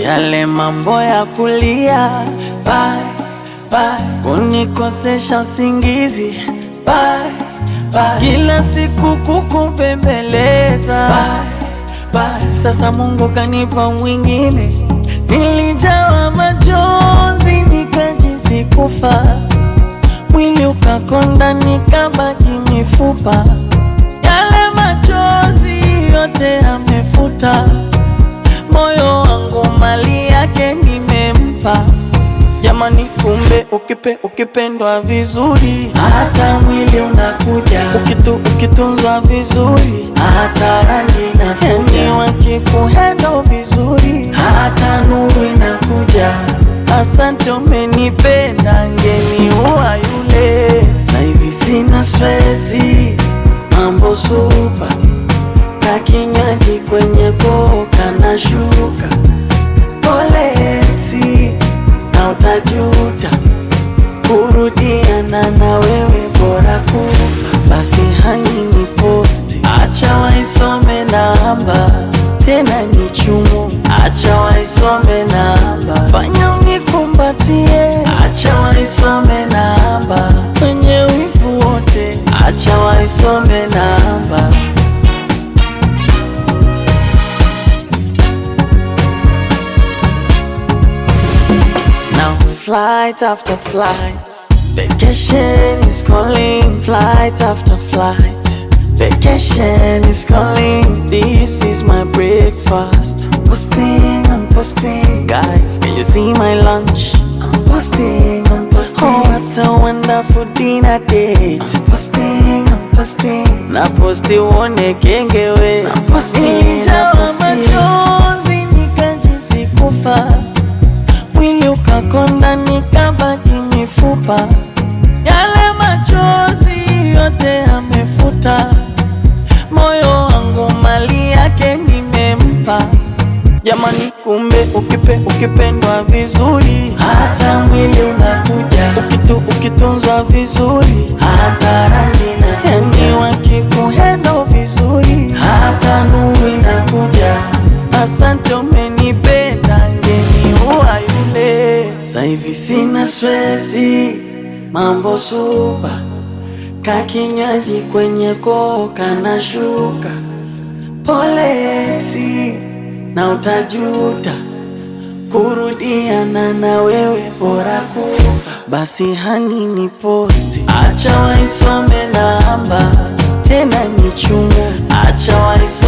yale mambo ya kulia bye, bye, unikosesha usingizi bye, bye, kila siku kukupembeleza bye, bye. Sasa Mungu kanipa mwingine, nilijawa majonzi nikajisi kufa, mwili ukakonda nikabaki mifupa, yale machozi yote amefuta moyo wangu mali yake nimempa. Jamani, kumbe ukipe ukipendwa vizuri, hata mwili unakuja. Ukitu ukitunzwa vizuri, hata rangi na yani, wakikuhendo vizuri, hata nuru inakuja. Asante, umenipenda, ngeni uwa yule. Sasa hivi sina stresi, mambo supa na kinywaji kwenye koka na shuka polesi na utajuta kurudiana na wewe bora kufa basi hani ni posti acha waisome namba tena ni chumu acha waisome namba fanya unikumbatie acha waisome namba kwenye wivu wote acha waisome namba Now flight after flight, vacation is calling. Flight after flight, vacation is calling. This is my breakfast. Posting, I'm posting. Guys, can you see my lunch? I'm posting, I'm posting. Oh, what a wonderful dinner date. I'm posting, I'm posting. Na posti uone kengewe. Na posting, Nilijawa machozi nikajisi kufa mwili ukakonda nikabaki mifupa, yale machozi yote amefuta, moyo wangu mali yake nimempa. Jamani, kumbe ukipe ukipendwa vizuri, hata mwili unakuja. Ukitu ukitunzwa vizuri, hata rangi na yani, wakikuhendo vizuri, hata nuru inakuja. Asante, umenipenda, ngeni uwa yule. Sasa hivi sina stresi, mambo supa, kakinywaji kwenye koka na shuka, polesi na utajuta kurudiana na wewe bora kufa. Basi hani ni posti, acha waisome namba tena ni chumu, acha waisome